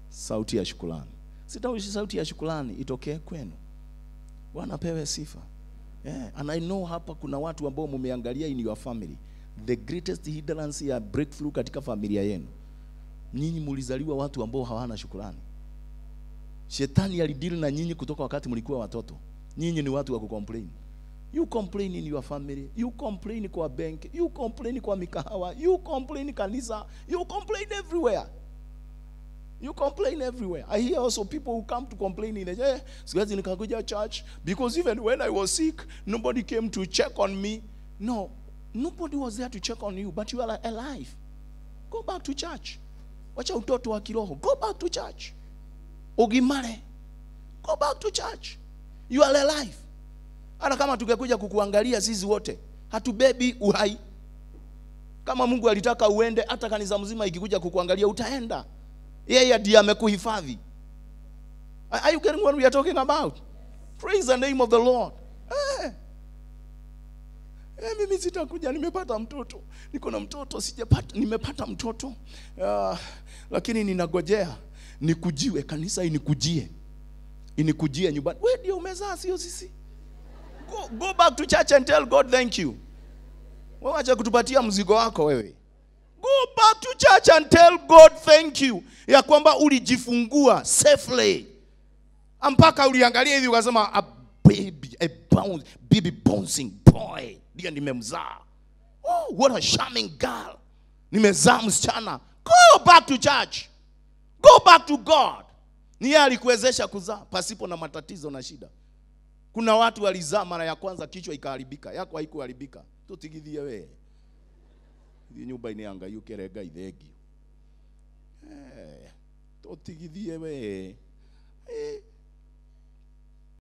sauti ya shukrani. Sitaushi sauti ya shukrani itokee kwenu. Bwana apewe sifa. Yeah. And I know hapa kuna watu ambao mumeangalia in your family the greatest hindrance ya breakthrough katika familia yenu. Nyinyi mulizaliwa watu ambao hawana shukrani. Shetani alidili na nyinyi kutoka wakati mlikuwa watoto. Nyinyi ni watu wa kucomplain. You complain in your family, you complain kwa bank, you complain kwa mikahawa, you complain kanisa, you complain everywhere. You complain everywhere. I hear also people who come to complain in the eh, siwezi nikakuja church because even when I was sick, nobody came to check on me. No, nobody was there to check on you, but you are alive. Go back to church. Wacha utoto wa kiroho. Go back to church. Ugimare. Go back to church. You are alive. Hata kama tungekuja kukuangalia sisi wote, hatubebi uhai. Kama Mungu alitaka uende, hata kanisa mzima ikikuja kukuangalia utaenda. Yeye ndiye amekuhifadhi. Are you getting what we are talking about? Praise the name of the Lord. Eh. Eh, mimi sitakuja, nimepata mtoto, niko na mtoto, sijapata, nimepata mtoto uh, lakini ninagojea nikujiwe, kanisa inikujie, inikujie nyumbani. Wewe ndio umezaa, sio sisi. Go, go back to church and tell God thank you. Wewe acha kutupatia mzigo wako wewe. Go back to church and tell God thank you ya kwamba ulijifungua safely, mpaka uliangalia hivi ukasema a baby, a bounce, baby bouncing boy ndiye nimemzaa. Oh, what a charming girl, nimezaa msichana. Go back to church, go back to God. Ni yeye alikuwezesha kuzaa pasipo na matatizo na shida. Kuna watu walizaa mara ya kwanza kichwa ikaharibika, yako haikuharibika. Tutigithie wewe thiä nyå mba-inä ya ngai å kä re ngai thengio tå tigithie we